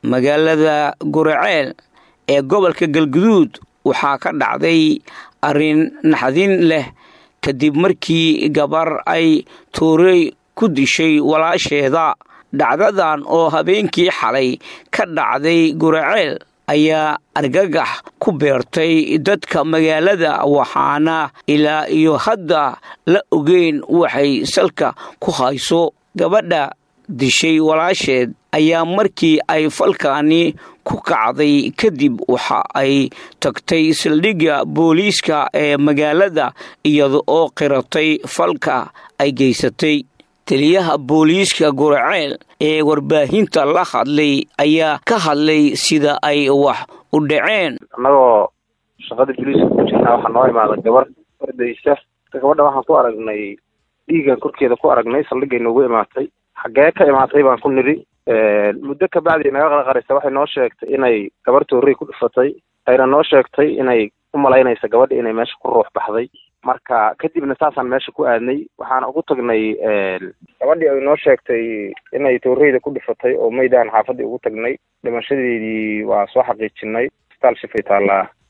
magaalada guraceel ee gobolka galguduud waxaa ka dhacday arrin naxdin leh kadib markii gabar ay tuurey ku dishay walaasheeda dhacdadan oo habeenkii xalay ka dhacday guraceel ayaa argagax ku beertay dadka magaalada waxaana ilaa iyo hadda la ogeyn waxay salka ku hayso gabadha dishay walaasheed ayaa markii ay falkaani ku kacday kadib waxa ay tagtay saldhigga booliiska ee magaalada iyada oo qiratay falka ay geysatay taliyaha booliiska guraceel ee warbaahinta la hadlay ayaa ka hadlay sida ay wax u dhaceen annagoo shaqada booliiska ku jirnaa waxaa noo imaada gabar ordaysa gabadha waxaan ku aragnay dhiigan korkeeda ku aragnay saldhiggay noogu imaatay xaggee ka imaatay baan ku nidhi muddo kabacdi naga qarqaraysa waxay noo sheegtay inay gabar toorey ku dhifatay ayna noo sheegtay inay u malaynaysa gabadha inay meesha ku ruux baxday marka kadibna saasaan meesha ku aadnay waxaana ugu tagnay gabadhii ay noo sheegtay inay tooreyda ku dhifatay oo meydaan xaafadii ugu tagnay dhimashadeedii waa soo xaqiijinay isbitaal shifay taallaa